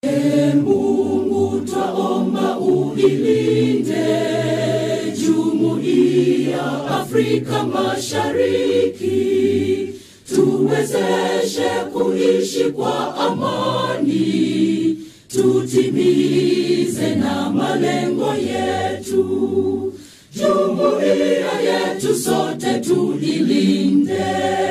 Ee Mungu twaomba uilinde jumuiya Afrika Mashariki, tuwezeshe kuishi kwa amani, tutimize na malengo yetu. Jumuiya yetu sote tuilinde,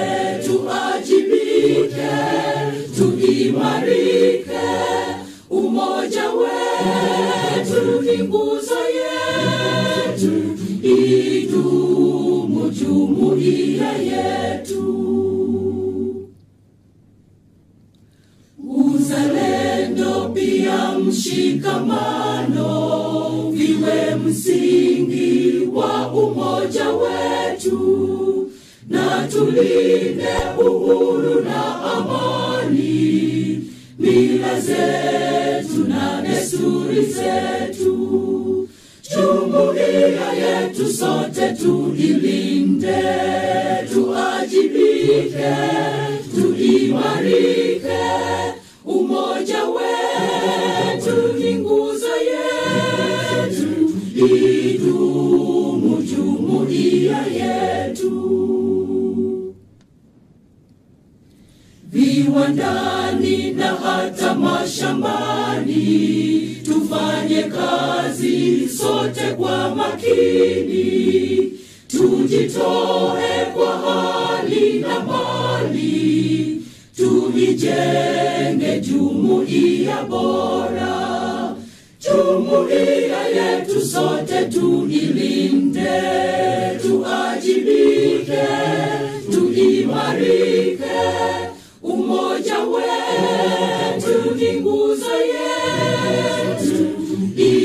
tuajibike, tuimarike. Umoja wetu ni nguzo yetu, idumu jumuiya yetu. Uzalendo pia mshikamano viwe msingi wa umoja wetu, na tulinde uhuru na amani, mila zetu na desturi zetu. Jumuiya yetu sote tuilinde, tuajibike, tuimarike. Umoja wetu ni nguzo yetu, idumu jumuiya yetu. Viwandani na hata mashambani, tufanye kazi sote kwa makini, tujitoe kwa hali na mali, tuijenge jumuiya bora. Jumuiya yetu sote tuilinde, tuajibike, tuimarike. Umoja wetu ni nguzo yetu,